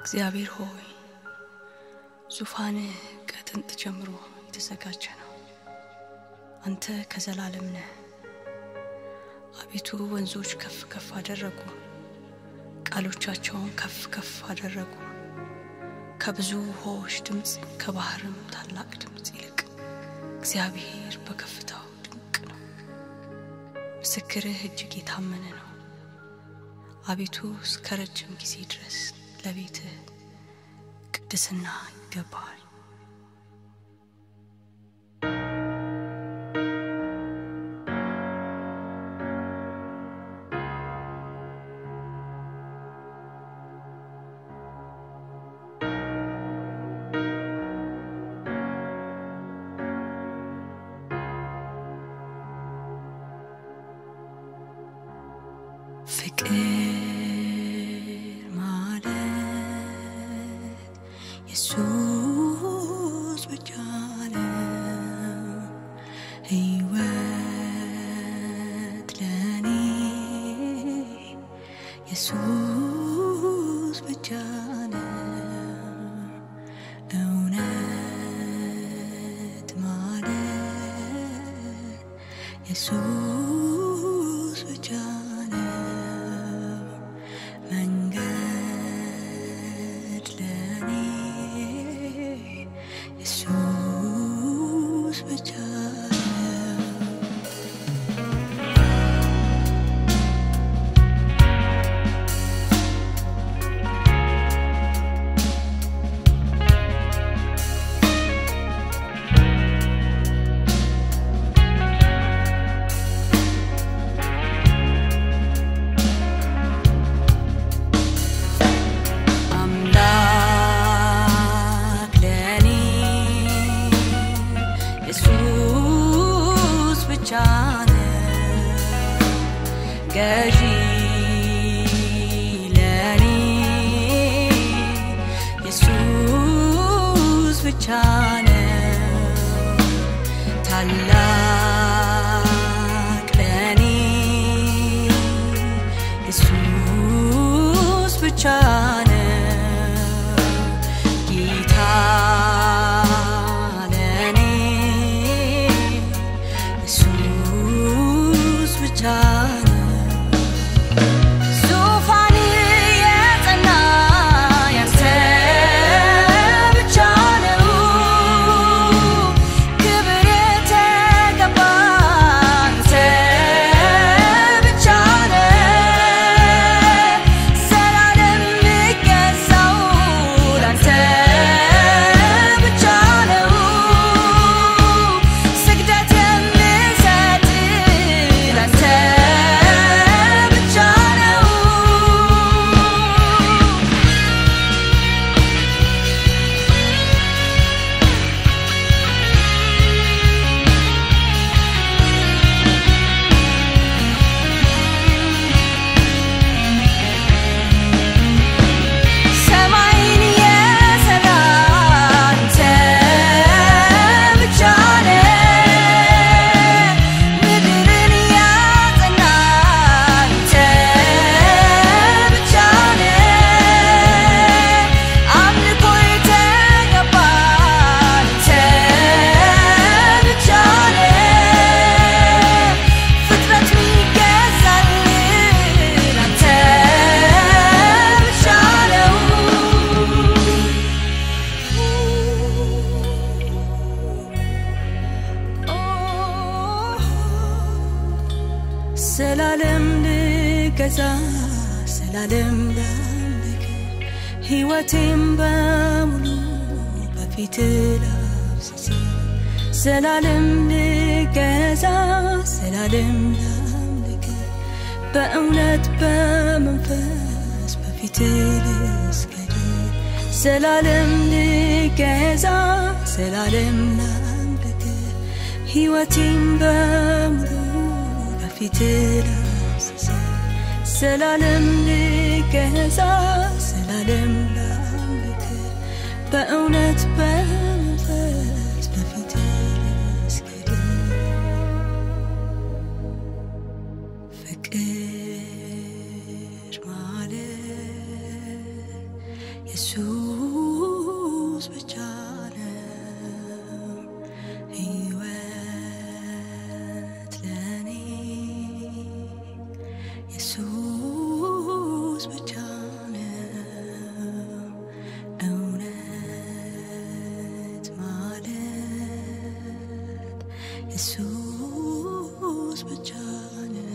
እግዚአብሔር ሆይ ዙፋንህ ከጥንት ጀምሮ የተዘጋጀ ነው። አንተ ከዘላለም ነህ። አቤቱ ወንዞች ከፍ ከፍ አደረጉ፣ ቃሎቻቸውን ከፍ ከፍ አደረጉ። ከብዙ ውሆች ድምፅ ከባህርም ታላቅ ድምፅ ይልቅ እግዚአብሔር በከፍታው ድንቅ ነው። ምስክርህ እጅግ የታመነ ነው። አቤቱ እስከ ረጅም ጊዜ ድረስ ለቤትህ ቅድስና ይገባል። ፍቅር ማለት ኢየሱስ ብቻ ነው። ሕይወት ለኔ ኢየሱስ ብቻ ነው። እውነት ማለት ኢየሱስ ብቻ ነው። መንገድ ለኔ ኢየሱስ ብቻ ነው። አምላክ ለኔ ኢየሱስ ብቻ ነው። ገዢ ለኔ ኢየሱስ ብቻ ነው። ታላቅ ለኔ ኢየሱስ ብቻ ነው። ጌታ ለኔ ኢየሱስ ብቻ ነው። ዙፋን የጸና ያንተ ብቻ ነው። ክብር የተገባ አንተ ብቻ ነህ። ዘላለም የሚገዛው ላንተ ብቻ ነው። ስግደት የምሰጥ ላንተ ብቻ ነው። ሰማይን የሰራ አንተ ብቻ ነህ። ምድርን ያጸና አንተ ብቻ ነህ። አምልኮ የተገባ አንተ ብቻ ነህ። ፍጥረት የሚገዛልህ አንተ ብቻ ነው። ስላለም ልገዛ ስላለም ላምልክ ሕይወቴም በሙሉ በፊት ላፍስስ ስላለም ልገዛ ስላለም ላምልክ በእውነት በመንፈስ በፊት ልስገድ ስላለም ልገዛ ስላለም ላምልክ ሕይወቴም በሙሉ በፊት ላፍስስ ስላለም ልገዛ ስላለም ላምልክ በእውነት በመንፈስ በፊት ልስገድ ፍቅር ማለት ኢየሱስ ብቻ ነው ሕይወት ለኔ ኢየሱስ ብቻ ነው እውነት ማለት ኢየሱስ ብቻ ነው